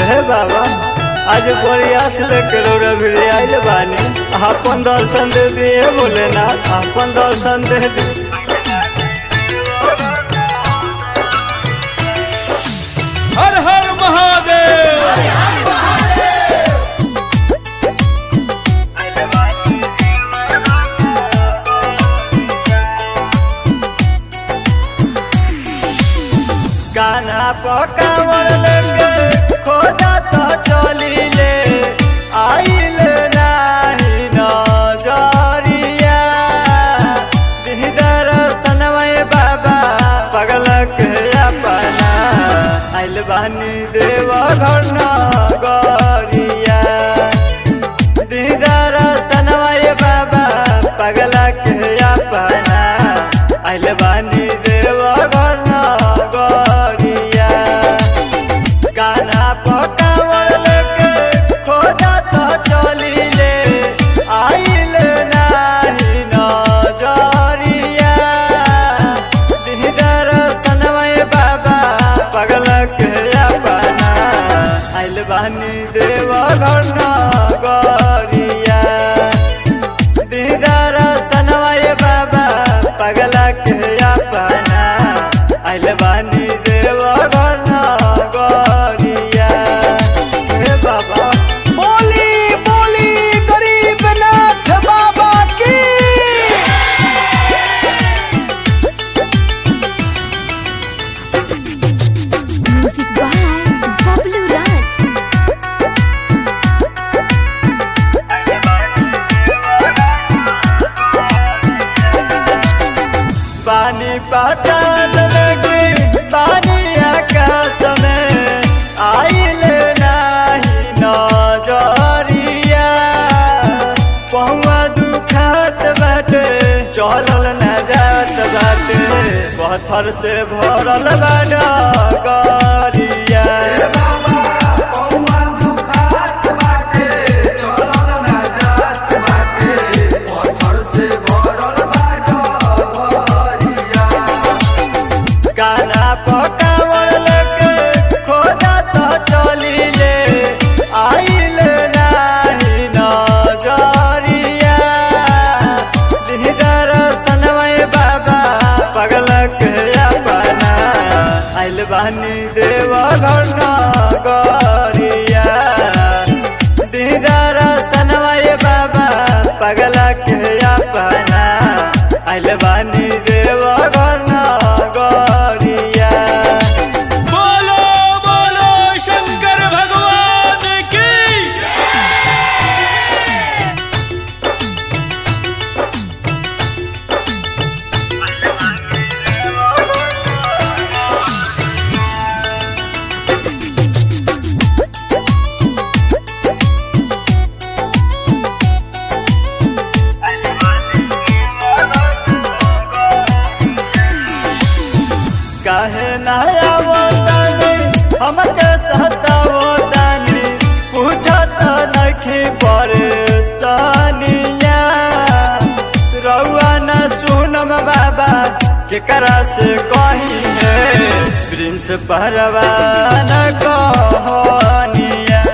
हे बाबा आज प्रयास लेके रौरा भिड़े आइल बानी अपन दर्शन दे दिए भोलेनाथ अपन दर्शन दे दी हर हर महादेव गाना पकावर लेके खोजा तो चली ले आइल नाही नजरिया दिहदर सनमय बाबा पगल के अपना आइल बानी देव घर नगरिया दिहदर सनमय बाबा पगल के अपना आइल बानी देव घर नगरिया गाना पकावर लेके खोजा तो चली ले आइल नाही नजरिया दिहदर सनमय बाबा पगल के अपना आइल बानी देव घर नगरिया दीदार सनमय बाबा पगल के अपना आइल बानी देव घर नगरिया हे बाबा बोली बोली गरीबनाथ बाबा की Music by Pablo Raj. पानी पाताल में पानी आकाश में आइल नाही नजरिया पहुआ दुखात बाटे चलल न जात बाटे पत्थर से भरल बाटा गरिया गाना पकावर लेके खोजा तो चली ले आइल नाही नजरिया दिहदर सनमय बाबा पगल के अपना आइल बानी देव घर नगरिया दिहदर सनमय बाबा पगल के अपना आइल बानी देव घर नगरिया बोलो बोलो शंकर भगवान की काहे नया बोतानी हमके सतावो तानी पूछत नखी परेशानिया रउआ न सुनम बाबा केकरा से कही है प्रिंस परवान कहनिया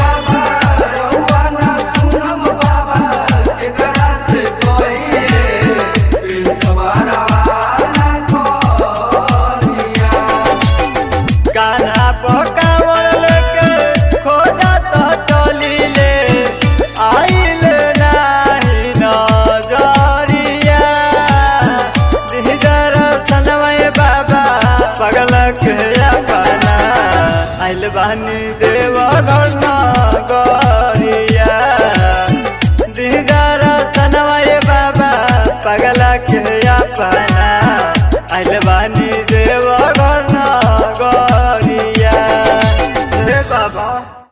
काना पकावर लेके खोजा तो चली ले आइल नाही नजरिया दिहदर सनमय बाबा पगल के अपना आइल बानी देव घर नगरिया दिहदर सनमय बाबा पगल के